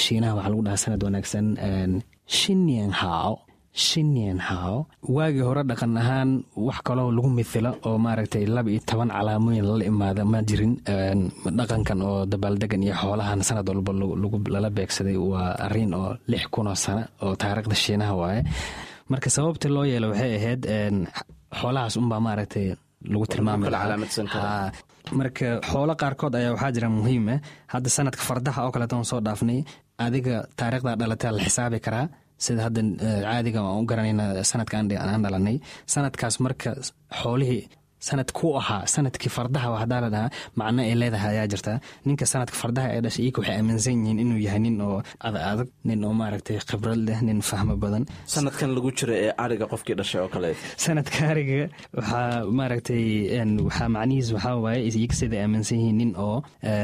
shiinaha waxaa lagu dhahaa sanad wanaagsan shinian hao shinian hao waagii hore dhaqan ahaan wax kaloo lagu mithilo oo maaragtay laba iyo toban calaamooyin lala imaada ma jirin dhaqankan oo dabaaldegan iyo xoolahan sanad walba lala beegsaday waa arin oo lix kunoo sano oo taariikhda shiinaha waaye marka sababta loo yeelo waxay ahayd xoolahaas unbaa maaragtay lagu tilmaami lahaa marka xoolo qaarkood ayaa waxaa jira muhiima hadda sanadka fardaha oo kaleeto soo dhaafnay adiga taarikhda dhalataa la xisaabi karaa sida hadda caadiga aan u garanayna sanadka aan dhalanay sanadkaas marka xoolihii sanad ku ahaa sanadkii fardaha hadaa la dhahaa macno ay leedahay ayaa jirta ninka sanadka fardaha ee dhashay iyaka waxay aaminsan yihiin inuu yahay nin oo adag nin oo maaragtay khibrad leh nin fahmo badan sanadkan lagu jira ee ariga qofkii dhashay oo kale sanadka ariga waxaa maaragtay waxaa macnihiis waxaa waaye iyaga siday aaminsan yihiin nin oo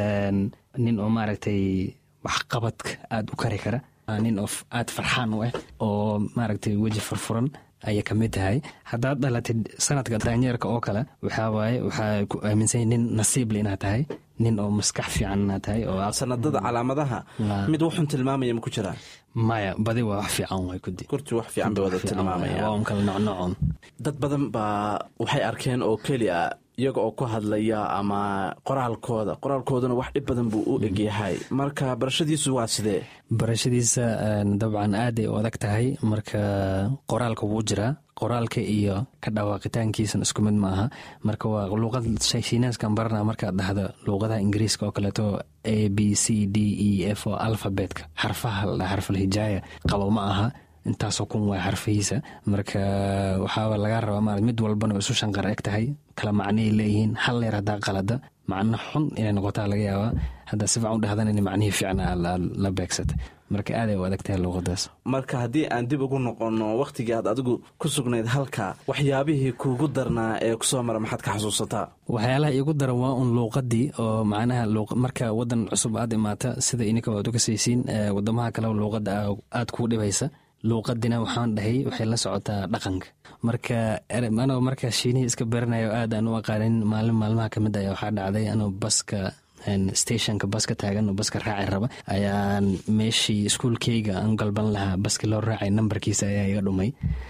nin oo maaragtay waxqabadka aada u kari kara nin oo aada farxaan u ah oo maaragtay weji furfuran ayay ka mid tahay haddaad dhalatid sanadka daanyeerka oo kale waxaa waaye waxaa ku aaminsanya nin nasiible inaad tahay nin oo maskax fiican inaad tahay oo sanadada calaamadaha mid wuxun tilmaamaya ma ku jiraa maya badi waa wax fiican way kudi kurti wax fiican bay wada tilmaamaya waa un kala nocnocon dad badan baa waxay arkeen oo keliya iyaga oo ku hadlaya ama qoraalkooda qoraalkoodana wax dhib badan buu u egyahay marka barashadiisu waa sidee barashadiisa dabcan aaday u adag tahay marka qoraalka wuu jiraa qoraalka iyo ka dhawaaqitaankiisana isku mid ma aha marka waa luuqad shiinaaskan barana markaad dhahdo luuqadaha ingiriiska oo kaleeto a b c d e f oo alfabetka xarfaha ladha xarfal hijaaya qabo ma aha intaasoo kun waa xarfihiisa marka waxaaba laga rabaa ma mid walbana isu shanqar eg tahay kala macnay leeyihiin hal leer haddaa qalada macno xun inay noqotaa laga yaabaa haddaa si fican u dhahdan in macnihii fiicna la beegsata marka aaday u adag tahay luuqadaas marka haddii aan dib ugu noqonno wakhtigii aad adigu ku sugnayd halka waxyaabihii kuugu darnaa ee kusoo mara maxaad ka xasuusataa waxyaalaha iigu daran waa un luuqadii oo macnaha marka wadan cusub aad imaata sida ininka waad uga saysiin wadamaha kale luuqada aad kuu dhibaysa luuqadina waxaan dhahay waxay la socotaa dhaqanka marka anoo marka shiinihii iska baranayo aad aan u aqaanin maalin maalmaha ka mid aya waxaa dhacday anoo baska stationka baska taagan oo baska raaci raba ayaan meeshii iskuolkeyga aan galban lahaa baski loo raacay nambarkiisa ayaa iga dhumay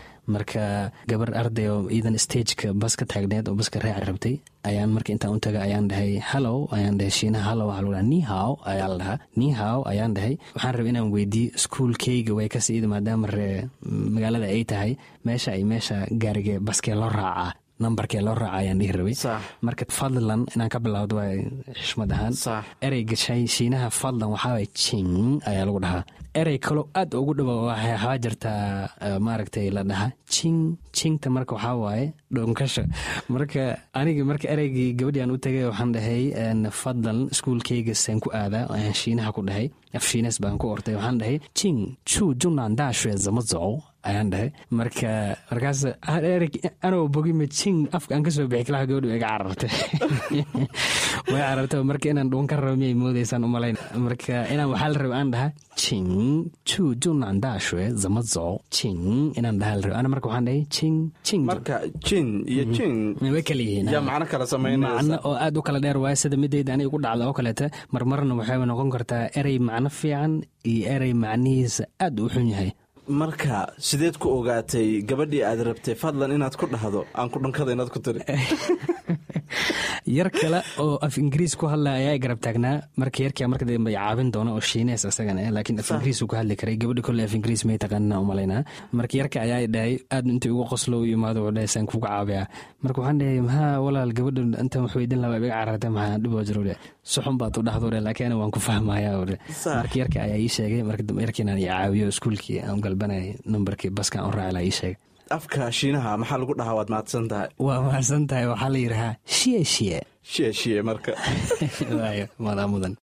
marka gabar arday oo iidan stageka baska taagneed oo baska raaci rabtay ayaan marka intaan u taga ayaan dhahay hallow ayaan dhahay shiinaha hallow waxaa lagu dhaha nihaw ayaa la dhahaa nihaw ayaan dhahay waxaan rabay inaan weydiiyo iskuolkeyga way ka siida maadaama ree magaalada ay tahay meesha ay meesha gaarige baskee loo raacaa nambarkee loo raaca ayaan dhihi rabay marka fadlan inaan ka bilowdo waa xishmad ahaan ereyga shiinaha fadlan waxaaway jing ayaa lagu dhahaa erey kaloo aad ugu dhawa waxaa jirtaa maaragtay la dhahaa jing jingta marka waxaa waaye dhoonkasha marka aniga marka ereygii gabadhii aan u tagay waxaan dhahay fadlan iskuolkeyga saan ku aadaa ayaan shiinaha ku dhahay af shiines baan ku ortay waxaan dhahay jing chu junan daashue zama zow ayaan dhahay marka markaas anoo bogima jing afka aan kasoo bixi kalaha gabadhi iga carartay way carartay marka inaan dhuun ka rabo miyay moodaysaan umalayn marka inaan waxaa la raba aan dhahaa jing chu junan daashue zama zow jing inaan dhahaa la raba ana marka waxaan dhahay jing jing marka jin iyo jing way kala yihiin yaa macno kala samaynaysa macno oo aad u kala dheer waaye sida midayda aniga ku dhacda oo kaleeta marmarna waxay noqon kartaa erey macno fiican iyo erey macnihiisa aad u xun yahay marka sideed ku ogaatay gabadhii aad rabtay fadlan inaad ku dhahdo aan ku dhankada inaad ku tiri yar kale oo af ingiriis ku hadlaya ayaa garab taagnaa marka yarkia marka dambe caabin doona oo shiinees isagana laakiin af ingiriis ku hadli karay gabadhi kolley af ingiriis may taqaanina umalaynaa marka yarka ayaa dhahay aad intii ugu qoslo u imaado wuxuu dhahay saan kuga caabiya marka waxaan dhahay maxaa walaal gabadha intaan wax weydin lahaa iga carartay maxaa dhiboo jiro dhe suxun baad u dhahdo dhe laakiin ana waan ku fahmaya dhe marka yarka ayaa ii sheegay marka yarkiinaan i caawiyo iskuulkii aan galbanay nambarkii baska aan u raaci laa ii sheegay afka shiinaha maxaa lagu dhahaa waad mahadsan tahay waa mahadsan tahay waxaa la yidhahaa shiye shiye shiye shiye marka waayo maadaa mudan